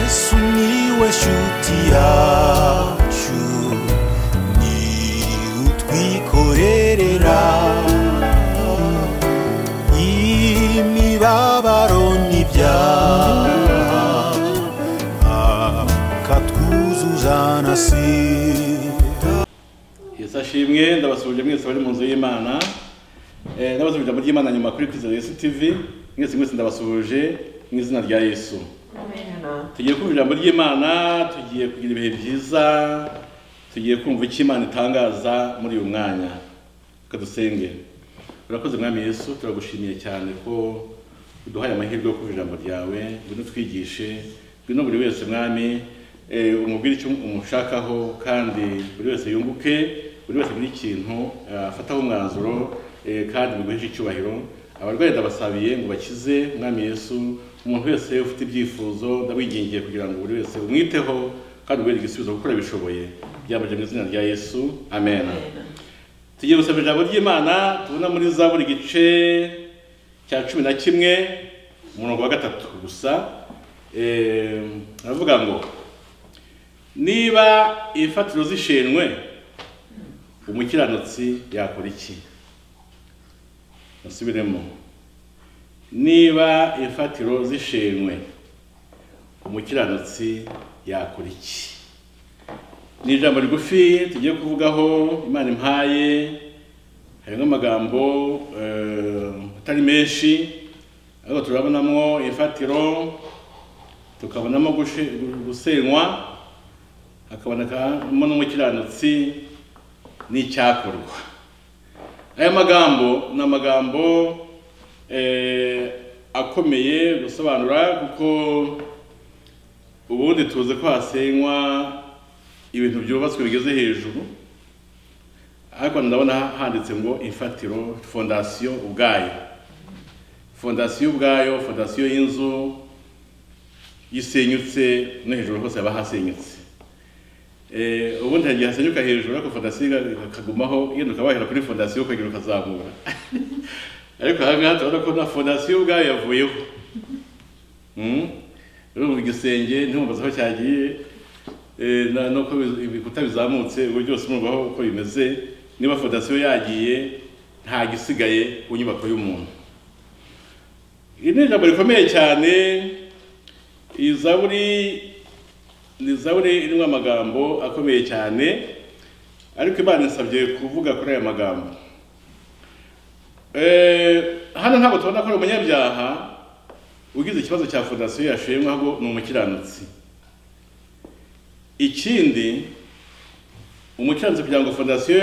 Sumiłeś utiaciu Ni utwikorerera Imibabaro n'ibyaha Akatwuzuza na sida Yesu ashimwe ndabasubije mwese bari mu nzu y'Imana. Eh ndabasubije ijambo ry'Imana nyuma kuri Kristo Yesu TV. Mwese mwese ndabasubije mu izina rya Yesu. Tugiye kumva ijambo ry'Imana, tugiye kugira ibihe byiza, tugiye kumva icyo Imana itangaza muri uyu mwanya. Reka dusenge. Urakoze mwami Yesu, turagushimiye cyane ko uduhaye amahirwe yo kumva ijambo ryawe, ngwino twigishe, ngwino buri wese mwami eh, umubwire icyo umushakaho kandi buri wese yunguke, buri wese muri ikintu eh, afataho umwanzuro eh, kandi biguheshe icyubahiro. Abarwayi ndabasabiye ngo bakize mwami Yesu, umuntu wese ufite ibyifuzo ndabwingingiye kugira ngo buri wese umwiteho kandi ubereke igisubizo kuko urabishoboye. Byambaje mu izina rya Yesu. Amen. Tugiye gusoma ijambo ry'Imana tubona muri za buri gice cya cumi na kimwe umurongo wa gatatu gusa Eh, aravuga ngo niba imfatiro zishenwe umukiranutsi yakora iki musubiremo niba imfatiro zishenwe umukiranutsi yakora iki ni ijambo rigufi tugiye kuvugaho imana impaye harimo amagambo eh, atari menshi ariko turabonamo imfatiro tukabonamo gushe- gusenywa hakabonekamo n'umukiranutsi n'icyakorwa aya magambo ni amagambo eh, akomeye gusobanura kuko ubundi tuzi ko hasenywa ibintu byubatswe bigeze hejuru ariko ndabona handitse ngo imfatiro fondasiyo ubwayo fondasiyo ubwayo fondasiyo y'inzu yisenyutse no hejuru hose haba hasenyutse Eh, ubundi hari igihe hasenyuka hejuru ariko fondasiyo ikagumaho yenda ukaba wahera kuri fondasiyo ukagera ukazamura ariko aha ngaha turabona ko na fondasiyo ubwayo yavuyeho Mm. rero mu gisenge ntimubaze aho cyagiye eh, na- nuko bi- ibikuta bizamutse ubwo byose murwaho uko bimeze niba fondasiyo yagiye nta gisigaye ku nyubako y'umuntu iri ni ijambo rikomeye cyane iyi zaburi ni zaburi irimo amagambo akomeye cyane ariko imana isabye kuvuga kuri aya magambo Eh, hano ntabwo tubona ko ari umunyabyaha ugize ikibazo cya fondasiyo yashimwe ahubwo ni umukiranutsi ikindi umukiranutsi kugira ngo fondasiyo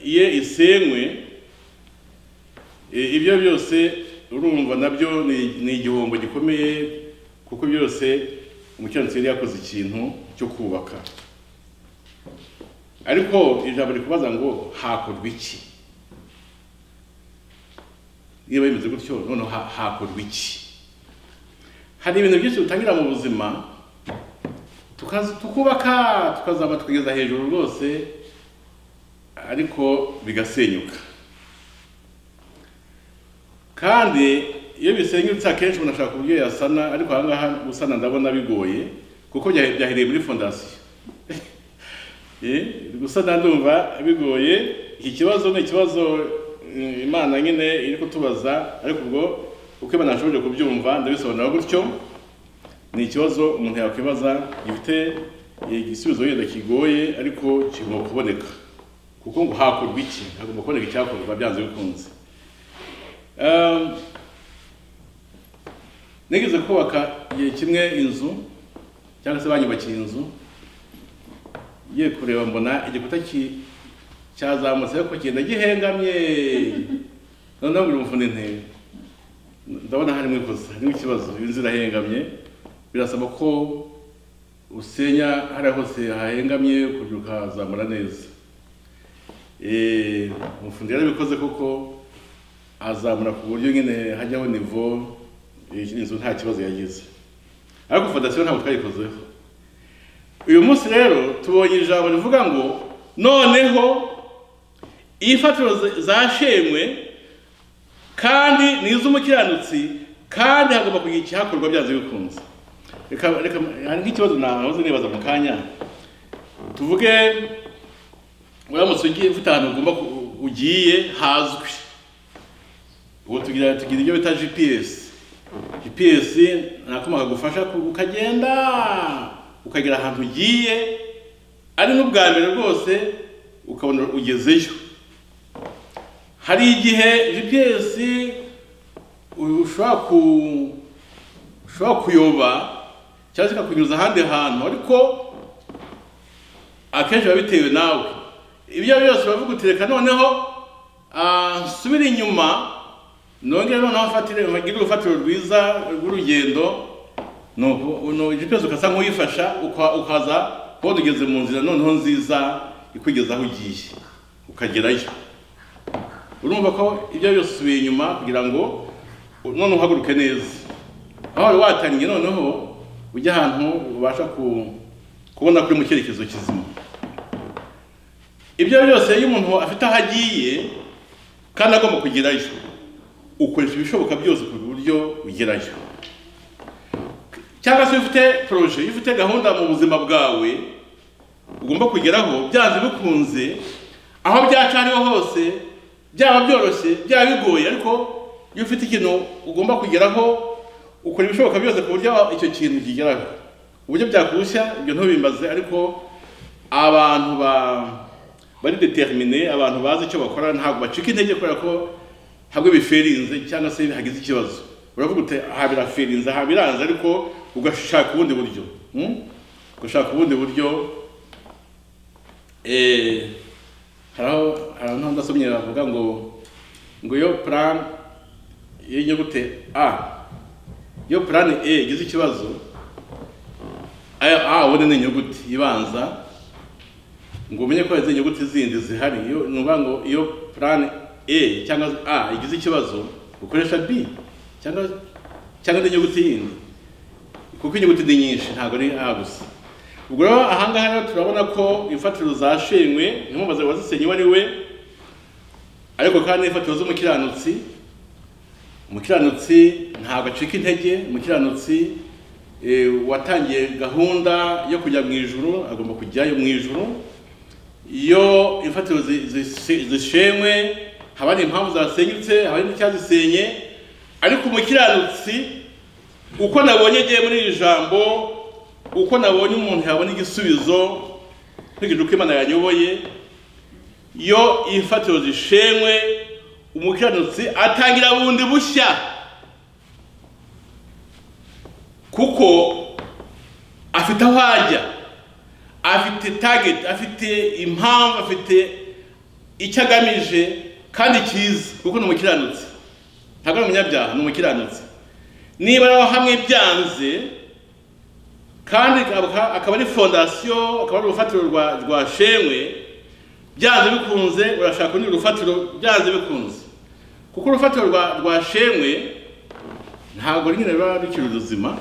ye isenywe i- ibyo byose urumva nabyo ni- ni igihombo gikomeye kuko byose umukiranutsi yari yakoze ikintu cyo kubaka ariko ijambo rikubaza ngo hakorwa iki niba bimeze gutyo noneho ha- hakorwa iki hari ibintu byinshi dutangira mu buzima tukaza tukubaka tukazaba twigeza hejuru rwose ariko bigasenyuka kandi iyo bisenyutse akenshi umuntu ashaka uburyo yasana ariko aha ngaha gusana ndabona bigoye kuko byahe- byahereye muri fondasiyo Eh, gusana ndumva bigoye iki kibazo ni ikibazo mm, imana nyine iri kutubaza ariko ubwo uko imana yashoboje kubyumva ndabisobanura gutyo ni ikibazo umuntu yakwibaza gifite igisubizo yenda kigoye ariko kigomba kuboneka kuko ngo hakorwa iki hagomba kuboneka icyakorwa byanze bikunze Ehm, nigeze kubaka igihe kimwe inzu cyangwa se banyubakiye inzu ngiye kureba mbona igikuta ki- cyazamutse ariko kigenda gihengamye noneho buri mufundi ntebe ndabona harimo ikosa harimo ikibazo inzu irahengamye birasaba ko usenya hariya hose hahengamye kugira ukazamura neza Eh, umufundi yarabikoze koko azamura ku buryo nyine hajyaho nivo eh, inzu nta kibazo yagize ariko fondasiyo ntabwo twayikozeho uyu munsi rero tubonye ijambo rivuga ngo noneho imfatiro za- zashemwe kandi ni iz'umukiranutsi kandi hagomba kugira ikihakorwa byanze bikunze reka reka hari nk'ikibazo nahoze nibaza mu kanya tuvuge uramutse ugiye ufite ahantu ugomba ku- ugiye hazwi ubu tugira tugira ibyo bita gps gps ni akuma kagufasha ku- ukagenda ukagera ahantu ugiye ari n'ubwa mbere rwose ukabona ugezeyo hari igihe gps u- ushobora ku ushobora kuyoba cyangwa se ikakunyuza ahandi hantu ariko akenshi biba bitewe nawe ibyo ari byo byose baravuga uti reka noneho ah, nsubire inyuma nongere noneho mfatire mpagire urufatiro rwiza rw'urugendo nuko no GPS ukasa nk'uyifasha uka- ukaza kubona ugeze mu nzira noneho nziza ikugeza aho ugiye ukagerayo urumva ko ibyo byose usubiye inyuma kugira ngo none uhaguruke neza aho wari watangiye noneho ujya ahantu ubasha ku- kubona kuri mu cyerekezo kizima ibyo byose iyo umuntu afite aho agiye kandi agomba kugerayo ukoresha ibishoboka byose ku buryo ugerayo cyangwa se iyo ufite poroje iyo ufite gahunda mu buzima bwawe ugomba kugeraho byanze bikunze aho byaca ariho hose byaba byoroshye byaba bigoye ariko iyo ufite ikintu ugomba kugeraho ukora ibishoboka byose ku buryo icyo kintu kigeraho uburyo byakurushya ibyo ntubimbaze ariko abantu ba- bari determine abantu bazi icyo bakora ntabwo bacika intege kubera ko ntabwo biferinze cyangwa se hagize ikibazo uravuga uti aha biraferinze aha biranze ariko ugashaka ubundi buryo hmm? ugashaka ubundi buryo Eh, hari aho hari aho ndasomye bavuga ngo ngo iyo plan y'inyugute a iyo plan a igize ikibazo aya a ubone ni inyuguti ibanza ngo umenye ko hari inyuguti zindi zihari iyo ni ukuvuga ngo iyo plan a cyangwa a igize ikibazo ukoresha b cyangwa cyangwa indi nyuguti yindi kuko inyuguti ni nyinshi ntabwo ari a gusa ubwo rero ahangaha rero turabona ko imfatiro zashenywe inkombazo wazisenye uwo ari we ariko kandi n'imfatiro z'umukiranutsi umukiranutsi ntabwo acika intege umukiranutsi eh, watangiye gahunda yo kujya mu ijuru agomba kujyayo mu ijuru iyo imfatiro zi- zi- zishenywe haba hari impamvu zasenyutse haba hari n'icyazisenye ariko umukiranutsi uko nabonye agiye muri iri jambo uko nabonye umuntu yabona igisubizo nkurikije uko imana yanyoboye iyo imfatiro zishenywe umukiranutsi atangira bundi bushya kuko afite aho ajya afite target afite impamvu afite icyo agamije kandi cyiza kuko ni umukiranutsi ntabwo ari umunyabyaha ni umukiranutsi niba naho hamwe byanze kandi akaba akaba ari fondasiyo akaba ari urufatiro rwa rwa shenywe byanze bikunze urashaka urundi rufatiro byanze bikunze kuko urufatiro rwa rwa shenywe ntabwo nyine ruba rukiri ruzima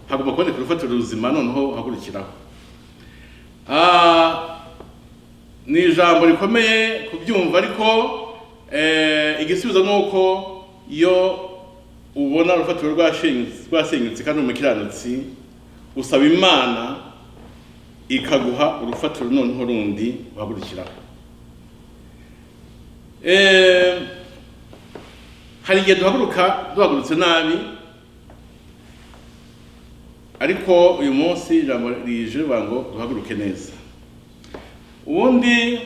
hagomba kuboneka urufatiro ruzima noneho hagurukiraho Ah, ni ijambo rikomeye kubyumva ariko eh, igisubizo ni uko iyo ubona urufatiro rwashenyutse rwasenyutse kandi umukiranutsi usaba imana ikaguha urufatiro noneho rundi uhagurukiraho Eh, hari igihe duhaguruka duhagurutse nabi ariko uyu munsi ijambo rije rivuga ngo duhaguruke neza ubundi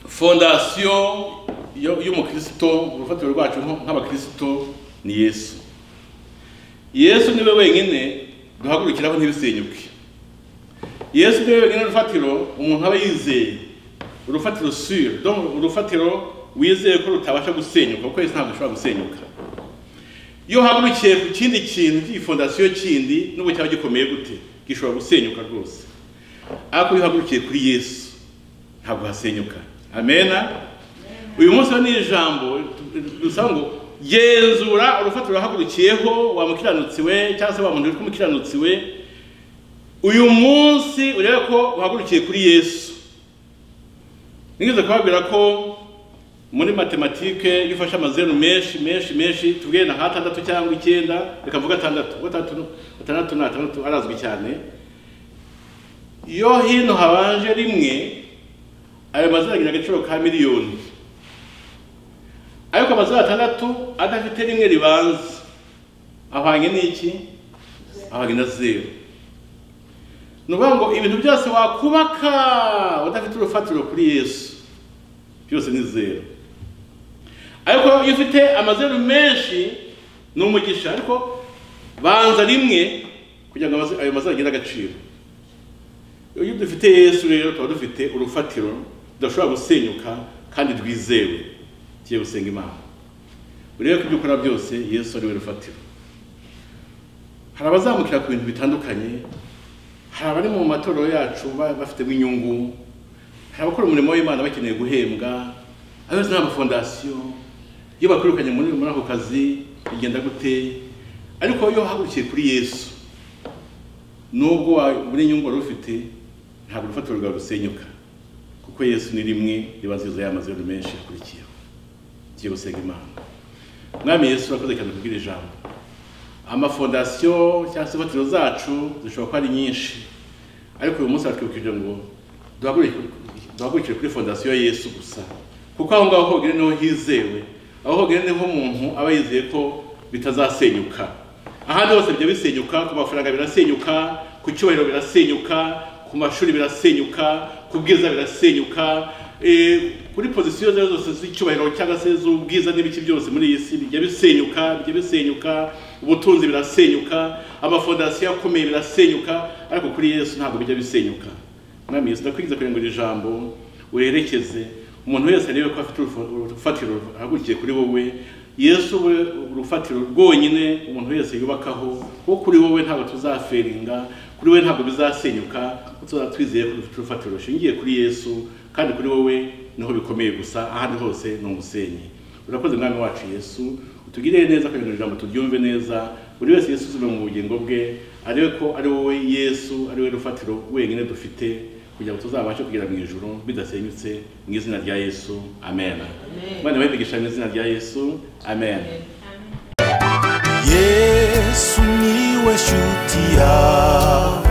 fondasiyo yo- y'umukristo urufatiro rwacu nko- nk'abakristo ni yesu yesu niwe wenyine duhagurukiraho ntibisenyuke yesu niwe wenyine urufatiro umuntu aba yizeye urufatiro sure donc urufatiro wizeye ko rutabasha gusenyuka kuko yesu ntabwo ashobora gusenyuka iyo uhagurukiye ku kindi kintu cy'igifondasiyo kindi n'ubu cyaba gikomeye gute gishobora gusenyuka rwose ariko iyo uhagurukiye kuri yesu ntabwo hasenyuka amena uyu munsi rero ni ijambo dusaba ngo genzura urufatiro wahagurukiyeho wa mukiranutsi we cyangwa se wa muntu witwa umukiranutsi we uyu munsi urebe ko uhagurukiye kuri yesu nigeze kubabwira ko muri matematike iyo ufashe amazeru menshi menshi menshi tubwiye nka atandatu cyangwa icyenda reka mvuge atandatu kuko atandatu atandatu ni atandatu arazwi cyane iyo hino habanje rimwe ayo mazina agira agaciro ka miliyoni ariko amazeru atandatu adafite rimwe ribanza ahwanye n'iki ahwanye na zeru ni ukuvuga ngo ibintu byose wakubaka udafite urufatiro kuri yesu byose ni zeru ariko iyo ufite amazeru menshi ni umugisha ariko banza rimwe kugira ngo amaze- ayo mazeru agire agaciro iyo dufite yesu rero tuba dufite urufatiro rudashobora gusenyuka kandi rwizewe tugiye gusenga imana urebe ko ibyo ukora byose yesu ari we rufatiro hari abazamukira ku bintu bitandukanye hari abari mu matorero yacu ba- bafitemo inyungu hari abakora umurimo w'imana bakeneye guhembwa abayobozi n'amafondasiyo iyo bakwirukanye muri muri ako kazi bigenda gute ariko iyo uhagurukiye kuri yesu nubwo wa- muri inyungu wari ufite ntabwo urufatiro rwawe rusenyuka kuko yesu ni rimwe ribanziriza y'amazeru menshi akurikiyeho tugiye gusenga imana mwami yesu urakoze cyane kubwira ijambo amafondasiyo cyangwa se imfatiro zacu zishobora kuba ari nyinshi ariko uyu munsi baratwibukije ngo duhagurukire- duhagurukire kuri fondasiyo ya yesu gusa kuko aho ngaho hogere niho hizewe aho hogere niho umuntu aba yizeye ko bitazasenyuka ahandi hose bijya bisenyuka ku mafaranga birasenyuka ku cyubahiro birasenyuka ku mashuri birasenyuka ku bwiza birasenyuka eh, kuri pozisiyo zose zose z'icyubahiro cyangwa se z'ubwiza n'ibiki byose muri iyi si bijya bisenyuka bijya bisenyuka ubutunzi birasenyuka amafondasiyo akomeye birasenyuka ariko kuri yesu ntabwo bijya bisenyuka mwami yesu ndakwinjiza kugira ngo iri jambo werekeze umuntu wese arebe ko afite urufa- urufatiro ahagurukiye kuri wowe yesu we urufatiro rwonyine umuntu wese yubakaho kuko kuri wowe ntabwo tuzaferinga kuri we ntabwo bizasenyuka kuko tuzaba twizeye ko dufite urufatiro rushingiye kuri yesu kandi kuri wowe niho bikomeye gusa ahandi hose ni umusenyi urakoze mwami wacu yesu utugirire neza kugira ngo iri jambo turyumve neza buri wese yesu uzume mu bugingo bwe arebe ko ari wowe yesu ari we rufatiro wenyine dufite kugira ngo tuzabashe kugera mu ijoro bidasenyutse mu izina rya yesu amen bana babigisha mu izina rya yesu amen. yesu niwe shuti yawe